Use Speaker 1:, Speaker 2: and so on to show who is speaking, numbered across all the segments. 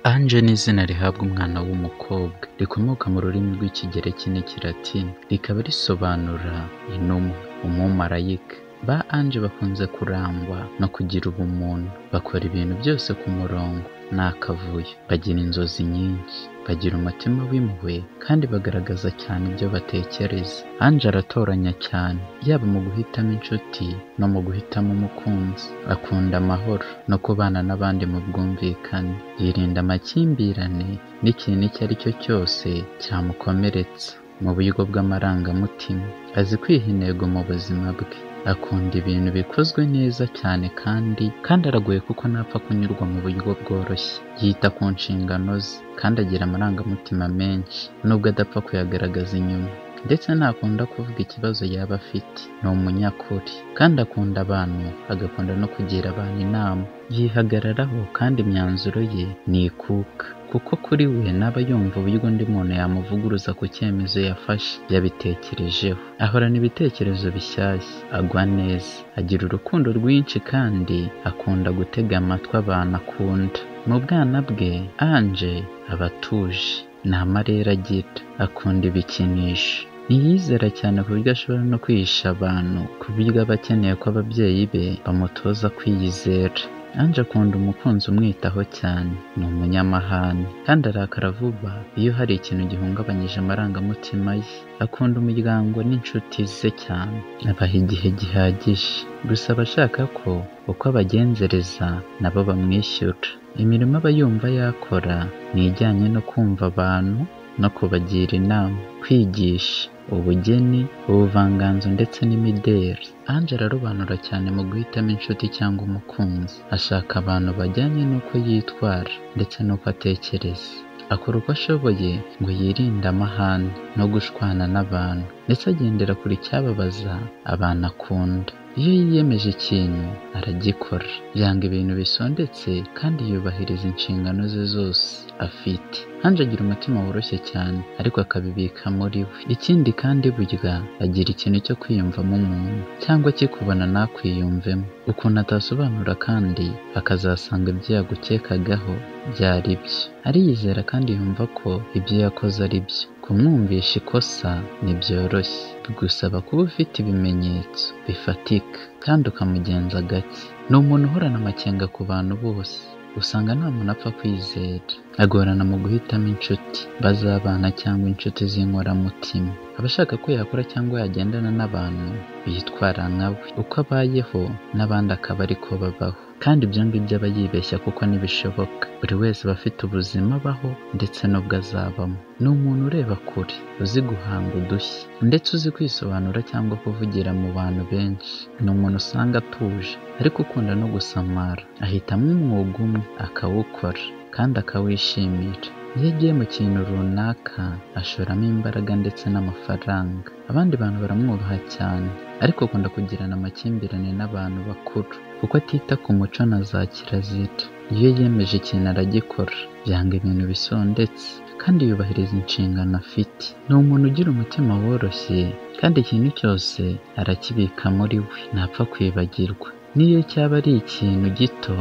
Speaker 1: Ange ni izina rihabwa umwana w'umukobwa, rikomoka mu rurimi rw'Ikigereki n'Ikilatini, rikaba risobanura intumwa, umumarayika. Ba Ange bakunze kurangwa no kugira ubumuntu, bakora ibintu byose ku murongo nta kavuyo, bagira inzozi nyinshi, bagira umutima w'impuhwe kandi bagaragaza cyane ibyo batekereza. Ange aratoranya cyane, yaba mu guhitamo inshuti no mu guhitamo umukunzi. Akunda amahoro no kubana n'abandi mu bwumvikane, yirinda amakimbirane n'ikintu icyo ari cyo cyose cyamukomeretsa. Mu buryo bw'amarangamutima, azi kwiha intego mu buzima bwe, akunda ibintu bikozwe neza cyane kandi kandi aragoye kuko ntapfa kunyurwa mu buryo bworoshye. Yita ku nshingano ze kandi agira amarangamutima menshi nubwo adapfa kuyagaragaza inyuma, ndetse ntakunda kuvuga ikibazo yaba afite. Ni umunyakuri kandi akunda abantu, agakunda no kugira abantu inama. Yihagararaho kandi imyanzuro ye ni ikuka, kuko kuri we ntaba yumva uburyo undi muntu yamuvuguruza ku cyemezo yafashe. Yabitekerejeho, ahorana ibitekerezo bishyashya, agwa neza, agira urukundo rwinshi kandi akunda gutega amatwi abantu akunda. Mu bwana bwe, Ange aba atuje, nta marere agira, akunda ibikinisho. Ntiyizera cyane ku buryo ashobora no kwihisha abantu ku buryo aba akeneye ko ababyeyi be bamutoza kwiyizera. Ange akunda umukunzi umwitaho cyane, ni umunyamahane kandi arakara vuba iyo hari ikintu gihungabanyije amarangamutima ye. Akunda umuryango n'inshuti ze cyane, abaha igihe gihagije, gusa aba ashaka ko uko abagenzereza na bo bamwishyura. Imirimo aba yumva yakora ni ijyanye no kumva abantu no kubagira inama, kwigisha, ubugeni, ubuvanganzo ndetse n'imideli. Ange ararobanura cyane mu guhitamo inshuti cyangwa umukunzi, ashaka abantu bajyanye n'uko yitwara ndetse n'uko atekereza. Akora uko ashoboye ngo yirinde amahane no gushwana n'abantu, ndetse agendera kure icyababaza abantu akunda. Iyo yiyemeje ikintu aragikora, yanga ibintu bisondetse kandi yubahiriza inshingano ze zose afite. Ange agira umutima woroshye cyane ariko akabibika muri we. Ikindi kandi burya agira ikintu cyo kwiyumvamo umuntu cyangwa akikubona ntakwiyumvemo, ukuntu atasobanura kandi akazasanga ibyo yagukekagaho byari byo. Ariyizera kandi yumva ko ibyo yakoze ari byo, kumwumvisha ikosa ntibyoroshye, bigusaba kuba ufite ibimenyetso bifatika kandi ukamugenza gake. Ni umuntu uhorana amakenga ku bantu bose, usanga nta muntu apfa kwizera, agorana mu guhitamo inshuti, bazabana cyangwa inshuti z'inkoramutima. Aba ashaka ko yakora cyangwa yagendana n'abantu bitwara nka we, uko abayeho n'abandi akaba ari ko babaho, kandi ibyo ngibyo aba yibeshya kuko ntibishoboka. Buri wese aba afite ubuzima abaho ndetse n'ubwo azabamo. Ni umuntu ureba kure, uzi guhanga udushya, ndetse uzi kwisobanura cyangwa kuvugira mu bantu benshi. Ni umuntu usanga atuje ariko ukunda no gusamara, ahitamo umwuga umwe akawukora kandi akawishimira. Iyo agiye mu kintu runaka ashoramo imbaraga ndetse n'amafaranga. Abandi bantu baramwubaha cyane ariko akunda kugirana amakimbirane n'abantu bakuru kuko atita ku muco na za kirazira. Iyo yiyemeje ikintu aragikora, yanga ibintu bisondetse kandi yubahiriza inshingano afite. Ni umuntu ugira umutima woroshye kandi ikintu cyose arakibika muri we, ntapfa kwibagirwa. N'iyo cyaba ari ikintu gito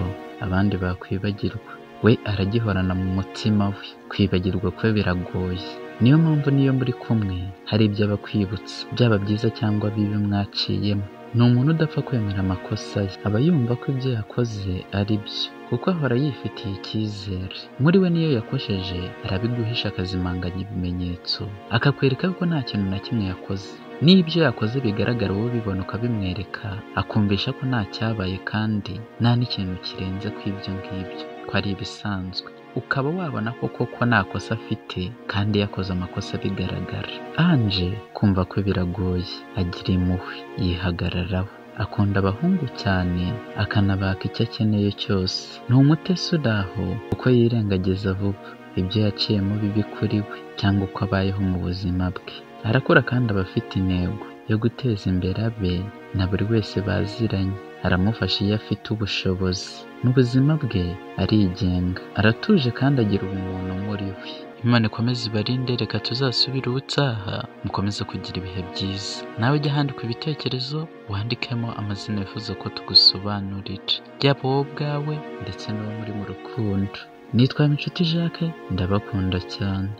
Speaker 1: abandi bakwibagirwa, we aragihorana mu mutima we. Kwibagirwa kwe biragoye, niyo mpamvu n'iyo muri kumwe hari ibyo aba akwibutsa, byaba byiza cyangwa bibi mwaciyemo. Ni umuntu udapfa kwemera amakosa ye, aba yumva ko ibyo yakoze ari byo kuko ahora yifitiye icyizere. Muri we n'iyo yakosheje arabiguhisha akazimanganya ibimenyetso, akakwereka ko nta kintu na kimwe yakoze. Niyo ibyo yakoze bigaragara wowe ubibona ukabimwereka, akumvisha ko nta cyabaye kandi nta n'ikintu kirenze ku ibyo ngibyo, ko ari ibisanzwe. Ukaba wabona koko ko nta kosa afite kandi yakoze amakosa bigaragara. Ange kumva ko biragoye, agira impuhwe, yihagararaho, akunda abahungu cyane akanabaka icyo akeneye cyose. Ni umutesi uri aho kuko yirengagiza vuba ibyo yaciyemo bibi kuri we cyangwa uko abayeho mu buzima bwe. Arakora kandi aba afite intego yo guteza imbere abe na buri wese baziranye, aramufasha iyo afite ubushobozi. Mu buzima bwe arigenga, aratuje kandi agira ubumuntu muri we. Imana ikomeze ibarinde, reka tuzasubire ubutaha mukomeze kugira ibihe byiza. Nawe jya ahandika ibitekerezo, wandikemo amazina wifuza ko tugusobanurira, yaba wowe ubwawe ndetse n'uwo muri mu rukundo. nitwa Inshuti Jacques ndabakunda cyane